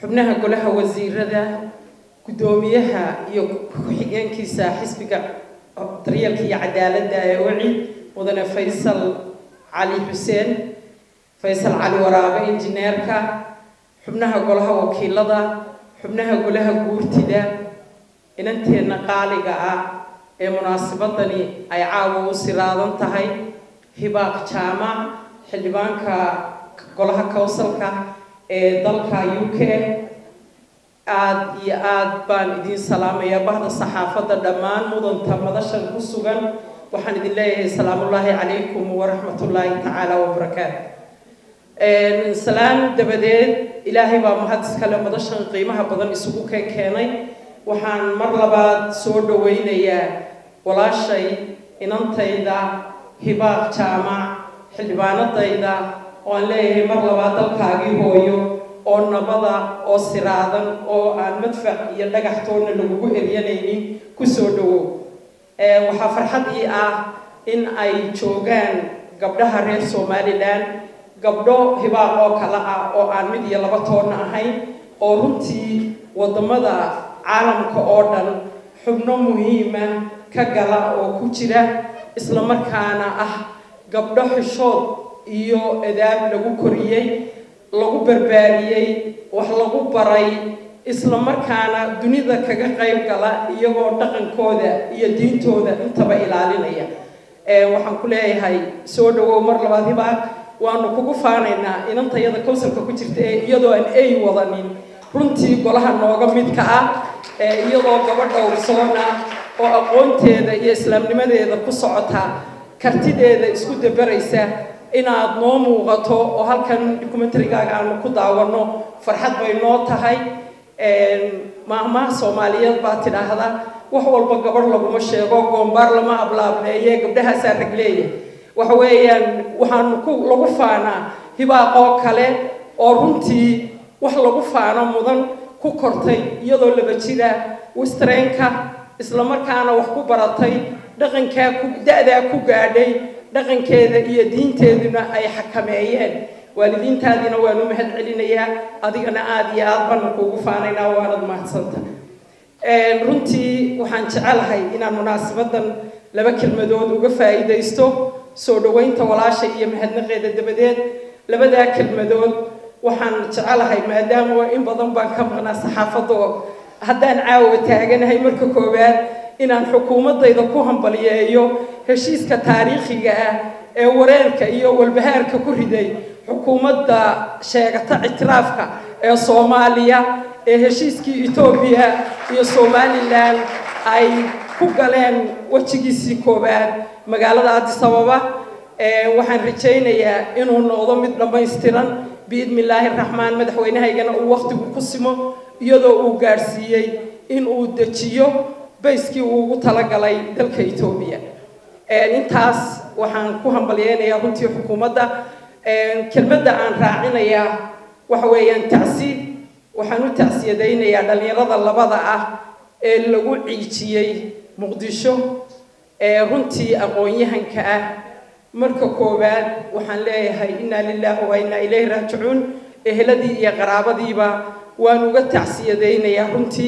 xubnaha golaha wasiirada guddoomiyaha iyo ku-xigeenkiisa xisbiga daryeelka iyo cadaaladda ee weci mudane faysal cali xuseen faysal cali waraabe injineerka xubnaha golaha wakiilada xubnaha golaha guurtida inanteenna qaaliga ah ee munaasabadani ay caawa u siraadan tahay hibaaq jaamac xildhibaanka golaha kowsalka ee dalka u k aada iyo aada baan idiin salaamayaa bahda saxaafadda dhammaan mudanta madashan ku sugan waxaan idin leeyahay salaamullaahi calaykum waraxmatullaahi tacaala wabarakaatu salaan dabadeed ilaahay baa mahad iskale madashan qiimaha badan isugu keen keenay waxaan mar labaad soo dhawaynayaa walaashay inantayda hibaaq jaamac xildhibaanadayda oo aan leeyahay mar labaad dalkaagii hooyo oo nabada oo siraadan oo aan madfac iyo dhagaxtoonna lagugu eryanaynin kusoo dhawow waxaa farxad ii ah in ay joogaan gabdhaha reer somalilan gabdho hibaaq oo kale ah oo aan mid iyo laba toonna ahayn oo runtii waddamada caalamka oo dhan xubno muhiima ka gala oo ku jira isla markaana ah gabdho xishood iyo adaab lagu koriyey lagu barbaariyey wax lagu baray isla markaana dunida kaga qayb gala iyagoo dhaqankooda iyo diintooda intaba ilaalinaya waxaan ku leeyahay soo dhawow mar labaad hibaaq waanu kugu faanaynaa inantayada kowsalka ku jirta ee iyadoo aan ay wadanin runtii golaha nooga midka ah iyadoo gabadha ursoona oo aqoonteeda iyo islaamnimadeeda ku socota kartideeda isku dabaraysa inaad noo muuqato oo halkan documentarygaaga aanu ku daawanno farxad bay noo tahay maahmaha soomaaliyeed baa tidhaahda wax walba gabadh laguma sheego goombaar lama ablaableeye gabdhahaasaa ragleeya waxa weeyaan waxaanu ku lagu faanaa hibaaqoo kale oo runtii wax lagu faano mudan ku kortay iyadoo laba jira wistreenka isla markaana wax ku baratay dhaqankaa ku da-daa ku gaadhay dhaqankeeda iyo diinteeduna ay xakameeyeen waalidiintaadiina waanu mahad celinayaa adigana aada iyo aada baanu kuugu faanaynaa waanad mahadsanta runtii waxaan jecelahay inaan munaasabadan laba kelmadood uga faa'iidaysto soo dhaweynta walaasha iyo mahadnaqeeda dabadeed labadaa kelmadood waxaan jecelahay maadaama in badan baan ka maqnaa saxaafadda haddaan caawa taaganahay marka koowaad inaan xukuumadayda ku hambaliyeeyo heshiiska taariikhiga ah ee wareerka iyo walbahaarka ku riday xukuumadda sheegata ictiraafka ee soomaaliya ee heshiiskii etoobiya iyo somalilan ay ku galeen wejigiisii koowaad magaalada addis ababa waxaan rajaynayaa inuu noqdo mid dhammaystiran biidni illaahi raxmaan madaxweynahaygana uu wakhtigu ku simo iyadoo uu gaadhsiiyey in uu dejiyo bayskii uu ugu talagalay dalka etoobiya intaas waxaan ku hambalyeynayaa runtii xukuumadda kelmadda aan raacinayaa waxa weeyaan tacsi waxaan u tacsiyadaynayaa dhallinyarada labada ah ee lagu ciijiyey muqdisho ee runtii aqoon-yahanka ah marka koowaad waxaan leeyahay innaa lilaahi wa innaa ilayhi raajicuun eheladii iyo qaraabadiiba waan uga tacsiyadaynayaa runtii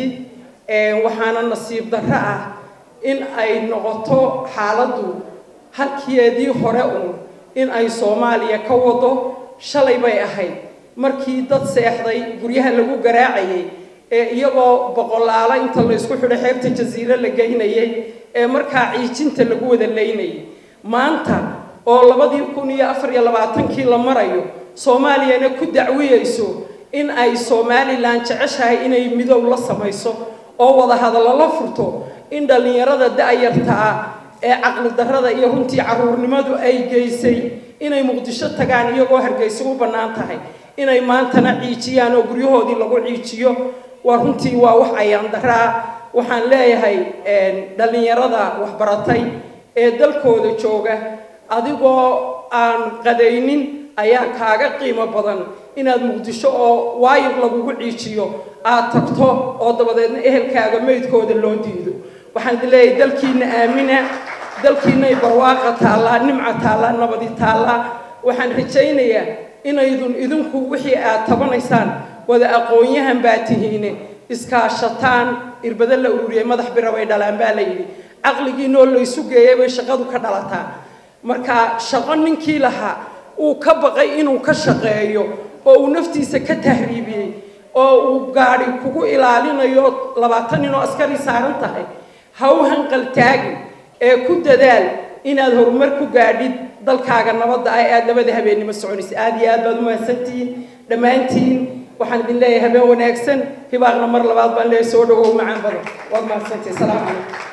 waxaana nasiib darro ah in ay noqoto xaaladdu halkeedii hore uun in ay soomaaliya ka wado shalay bay ahayd markii dad seexday guryaha lagu garaacayay ee iyagoo boqolaalo inta la isku xidho xeebta jasiiro la geynayay ee markaa ciijinta lagu wada laynayay maanta oo labadii kun iyo afar iyo labaatankii la marayo soomaaliyana ku dacwiyeyso in ay somalilan jeceshahay inay midow la samayso oo wada hadallo la furto in dhallinyarada da-yarta ah ee caqli darrada iyo runtii caruurnimadu ay geysay inay muqdisho tagaan iyagoo hargeysa u bannaan tahay inay maantana ciijiyaan oo guryahoodii lagu ciijiyo waa runtii waa wax ayaan darro ah waxaan leeyahay dhallinyarada waxbaratay ee dalkooda jooga adigoo aan qadaynin ayaa kaaga qiimo badan inaad muqdisho oo waayib lagugu ciijiyo aad tagto oo dabadeedna ehelkaaga meydkooda loo diido waxaan idin leeyahay dalkiina aamina dalkiinay barwaaqa taallaa nimca taallaa nabadi taallaa waxaan rajaynayaa inaydun idinku wixii aad tabanaysaan wada aqoon-yahan baa tihiine iskaashataan irbado la ururiyay madax bira bay dhalaan baa la yidhi caqligiinoo laysu geeyay bay shaqadu ka dhalataa marka shaqo ninkii lahaa uu ka baqay inuu ka shaqeeyo oo uu naftiisa ka tahriibiyey oo uu gaadhi kugu ilaalinayo labaatan ninoo askari saaran tahay ha u hanqaltaagin ee ku dadaal inaad horumar ku gaadhid dalkaaga nabadda ah ee aada labada habeennimo soconaysa aada iyo aad baad u mahadsantihiin dhammaantiin waxaan idin leeyahay habeen wanaagsan hibaaqna mar labaad baan leeyahay soo dhawow macaan badan waad mahadsantihin salaamu calaykum